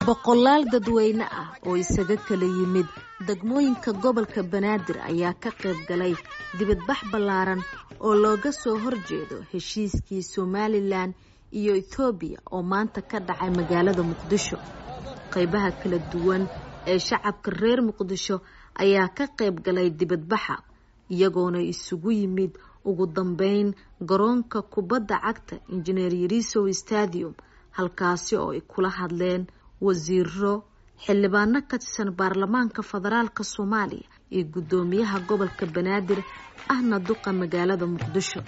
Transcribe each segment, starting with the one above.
boqolaal dadweyne ah oo isaga kala yimid degmooyinka gobolka banaadir ayaa ka qayb galay dibadbax ballaaran oo looga soo horjeedo heshiiskii somalilan iyo ethoobiya oo maanta ka dhacay magaalada muqdisho qaybaha kala duwan ee shacabka reer muqdisho ayaa ka qayb galay dibadbaxa iyagoona isugu yimid ugu dambeyn garoonka kubadda cagta injineer yarisow stadium halkaasi oo ay kula hadleen wasiiro xildhibaano ka tirsan baarlamaanka federaalka soomaaliya iyo guddoomiyaha gobolka banaadir ahna duqa magaalada muqdisho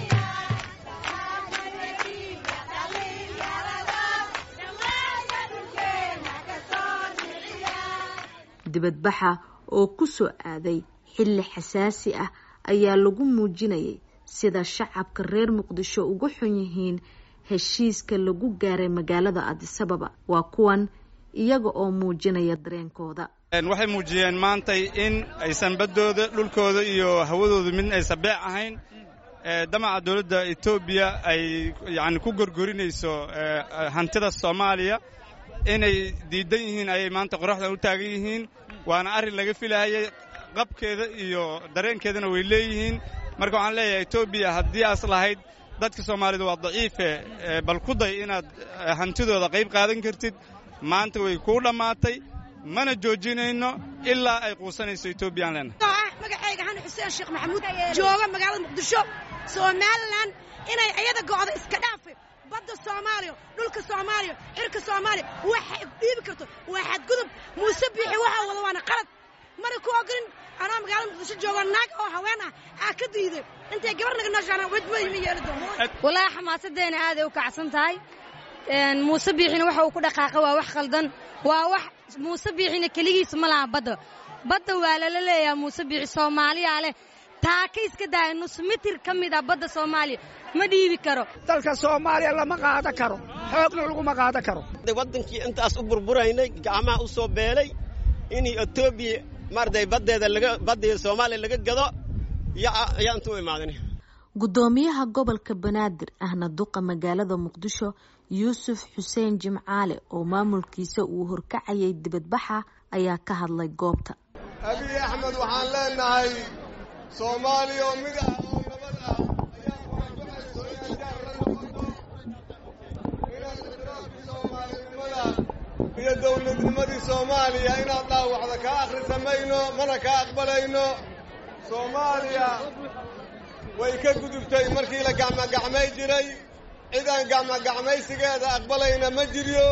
dibadbaxa oo ku soo aaday xilli xasaasi ah ayaa lagu muujinayay sida shacabka reer muqdisho uga xun yihiin heshiiska lagu gaaray magaalada adisababa waa kuwan iyaga oo muujinaya dareenkooda waxay muujiyeen maantay in aysan baddooda dhulkooda iyo hawadooda mid aysan beec ahayn damaca dowladda etoobiya ay yacni ku gorgorinayso hantida soomaaliya inay diidan yihiin ayay maanta qoraxdan u taagan yihiin waana arrin laga filahayay qabkeeda iyo dareenkeedana way leeyihiin marka waxaan leeyahay etoobiya haddii aas lahayd dadka soomaalida waa daciife bal ku day inaad hantidooda qayb qaadan kartid maanta way kuu dhammaatay mana joojinayno ilaa ay quusanayso etoobiyaan leenahay magacayga xani xuseen sheekh maxamuud jooga magaalada muqdisho somalilan inay iyada go'do iska dhaafe badda soomaaliya dhulka soomaaliya xirka soomaaliya waxa dhiibi karto waa xadgudub muuse biixi waxa wada waana qalad mana ku ogolin anaa magaalada muqdisho jooga naag oo haween ah aa ka diiday intay gabar naga nooshaana wadmadima yeeli doono walaahi xamaasaddeena aaday u kacsan tahay muuse biixina waxa uu ku dhaqaaqa waa wax khaldan waa wax muuse biixina keligiisa ma laha badda badda waa lala leeyaha muuse biixi soomaaliyaa leh taaka iska daaya nus mitir ka mid ah badda soomaaliya ma dhiibi karo dalka soomaaliya lama qaada karo xoogna laguma qaada karo waddankii intaas u burburaynay gacmaha u soo beelay in etoobiya maaragtay baddeeda laga baddeeda soomaaliya laga gado yaa inta u imaadan guddoomiyaha gobolka banaadir ahna duqa magaalada muqdisho yuusuf xuseen jimcaale oo maamulkiisa uu horkacayay dibadbaxa ayaa ka hadlay goobta abiy axmed waxaan leenahay soomaaliya oo mid ah oo nabad ah ayaa kuwajucayso inaad jaar la noqoto inaad ixtiraafkii soomaalinimada iyo dowladnimadii soomaaliya inaad dhaawacda kaa akhrisa mayno mana kaa aqbalayno soomaaliya way ka gudubtay markii la gacmagacmay jiray cid aan gacmagacmaysigeeda aqbalayna ma jiryo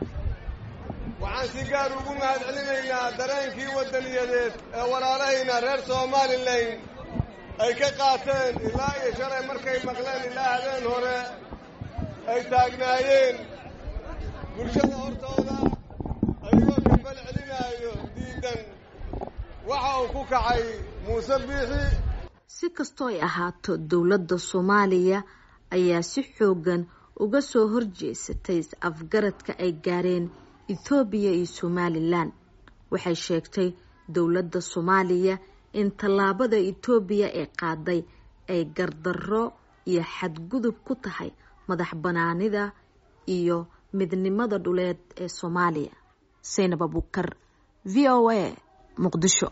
waxaan si gaar ugu mahadcelinaynaa dareenkii waddaniyadeed ee walaalahayna reer somalilan ay ka qaateen ilaa iyo shalay markay maqleen ilaa habeen hore ay taagnaayeen bulshada hortooda ayagoo kafal celinaayo diidan waxa uu ku kacay muuse biixi si kastoo ay ahaato dowladda soomaaliya ayaa si xoogan uga soo horjeesatay is-afgaradka ay gaareen ethoobiya iyo somalilan waxay sheegtay dowladda soomaaliya in tallaabada etoobiya ee qaaday ay gardarro iyo xadgudub ku tahay madax banaanida iyo midnimada dhuleed ee soomaaliya saynab abukar v o a muqdisho